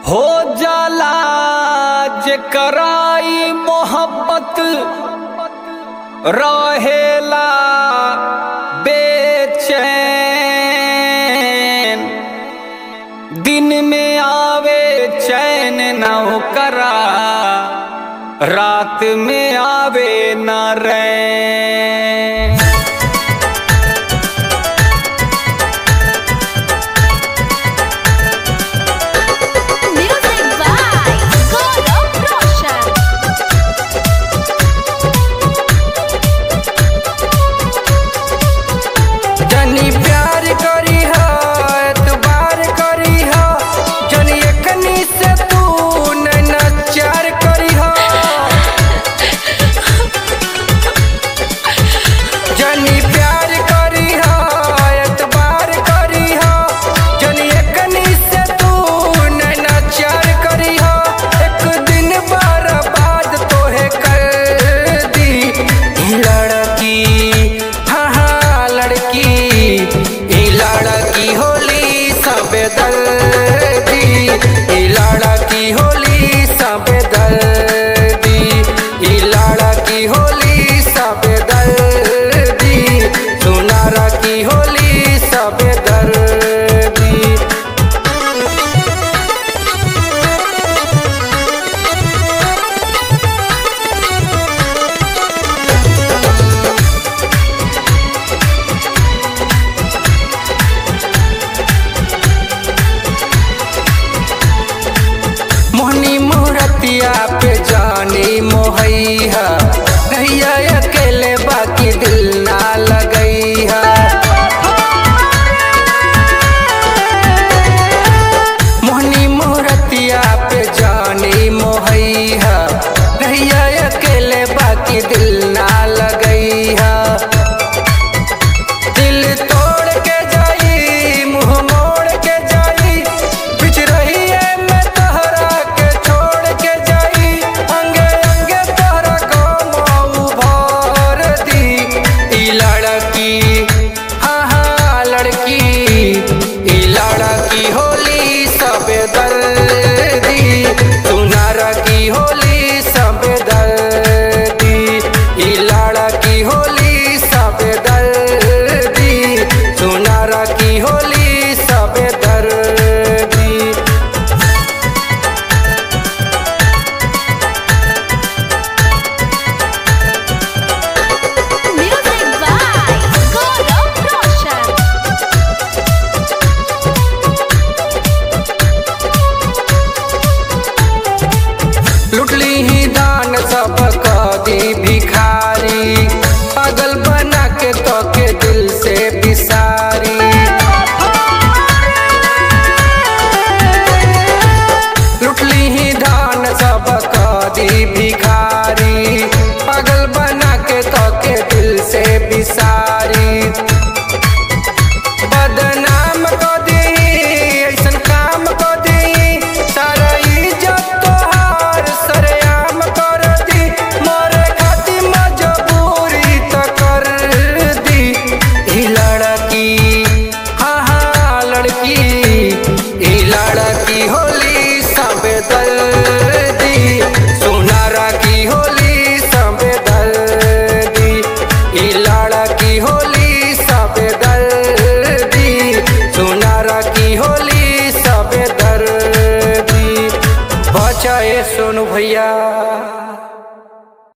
हो जाला जे कराई मोहब्बत रहेला बेचैन दिन में आवे चैन न करा रात में आवे न रैन Music by Gaurav Roshan. जनी प्यार करी हो एतबार करी हो जनी एकनी से तू नचार करी हो जनी प्यार करी हो एतबार करी हो जनी एकनी से तू नचार करी हो एक दिन बर्बाद तोहे कर दी ई लड़की हाँ हाँ लड़की ई लड़की होली सब दर्दी ई लड़की होली सब दर्दी ई लड़की होली सब दर्दी सुनार की होली सब दर्दी मोहनी मूर्तिया पे जानी मोहैया नैया अकेले बाकी दिल ना लगैया मोहनी मूर्तिया पे जानी मोहैया नैया अकेले बाकी दिल ना लगैया दिल तोड़ के जाई मुंह मोड़ के जाई बिच रही है मैं तहरा के छोड़ के जाई अंगे अंगे तहरा को मऊ भर दी ई लड़की हाँ हाँ लड़की ई लड़की होली सब दर्दी सुनार की होली सब दर्दी ई लड़की होली सब दर्दी सुनार की होली सब दर्दी Music by Gaurav Roshan. लुटली ही दान सब कदी भिखारी पागल बना के तो के दिल से बिसारी लुटली ही दान सब कदी भिखारी पागल बना के तो के दिल से बिसारी बदनाम को दी ऐसन काम को दी सारा इज्जत तोहार सरेआम कर दी मोरे खाती मजबूरी तो कर दी ई लड़की हाँ हाँ लड़की ई लड़की होली सब दर्दी सुनारा की होली सब दर्दी ई लड़की होली सब दर्दी सुनारा की होली सब दर्दी बचाए सोनू भैया